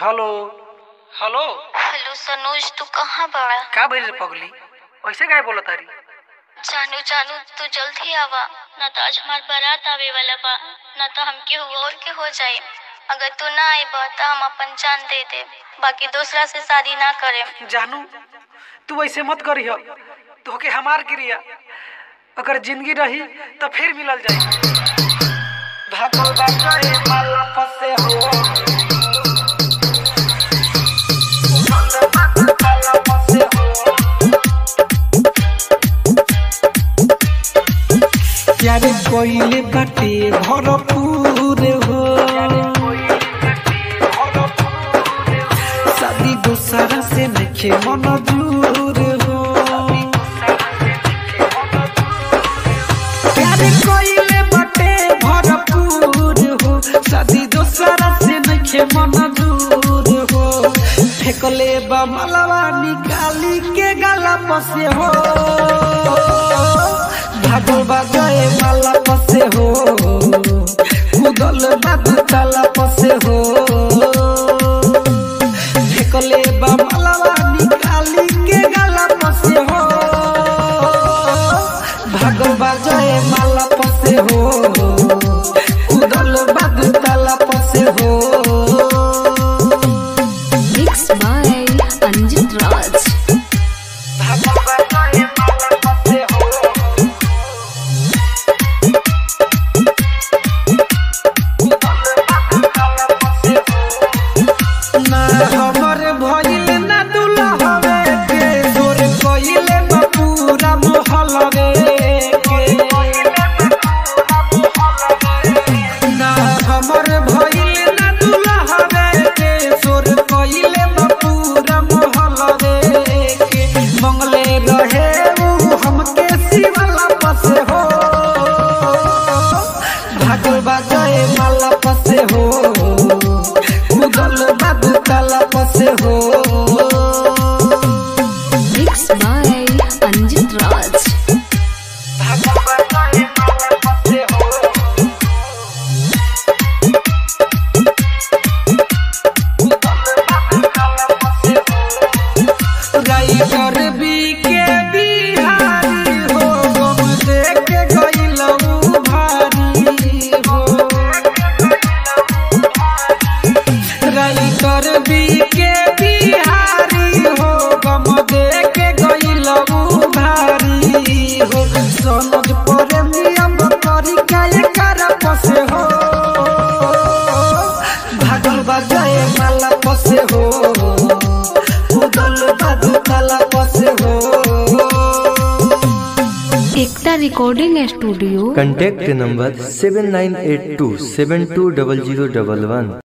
Hello hello hello Sanoj तू कहाँ बड़ा का भइल रे पगली ऐसे काहे बोलत तारी जानू जानू तू जल्दी आवा ना तो आज हमार बारात आवे वाला बा ना तो हम केहू और के हो जाए अगर तू ना आईबा तो हम अपन जान दे दे बाकी दूसरा से शादी ना करे जानू तू ऐसे मत करिह तोहके हमार क्रिया अगर जिंदगी रही तो फिर मिलल जाई भागल बाजाए माला फसे हो प्यार कोइले बाटे भरपूर हो शादी दूसरा से नखे मन दूर हो प्यार कोइले बाटे भरपूर हो शादी दूसरा से नखे मन दूर हो फेकले बा मलवा निकाली के गला पसे हो भागल बाजाए माला पसे हो कुदल बादू ताला पसे हो फेकले बा मालावा निकाली के गला पसे हो भागल बाजाए माला पसे हो कुदल बादू ताला पसे हो Mixed by Anjit Raj. भागल बाजाए माला पसे हो ना हमर भइल ना दुल्हवे के जोर कइले बा पूरा मोहल्लवे के ना हमर भइल ना दुल्हवे के जोर कइले बा पूरा मोहल्लवे के मंगले रहे उ हमके शिवला पसे हो भागल बाजाए माला पसे हो कुदल बादू ताला पसे हो Mixed by Anjit Raj. भागल बाजाए माला पसे हो राइटर बी के बिहारी हो गम देख के गइलऊ भारी हो राइटर बी के बिहारी हो गम देख के गइलऊ भारी हो सनद पर नियम करी काए कर पसे हो भागल बजाए माला पसे हो उदल बादू ताला पसे हो Ekta recording studio contact number 7982 720011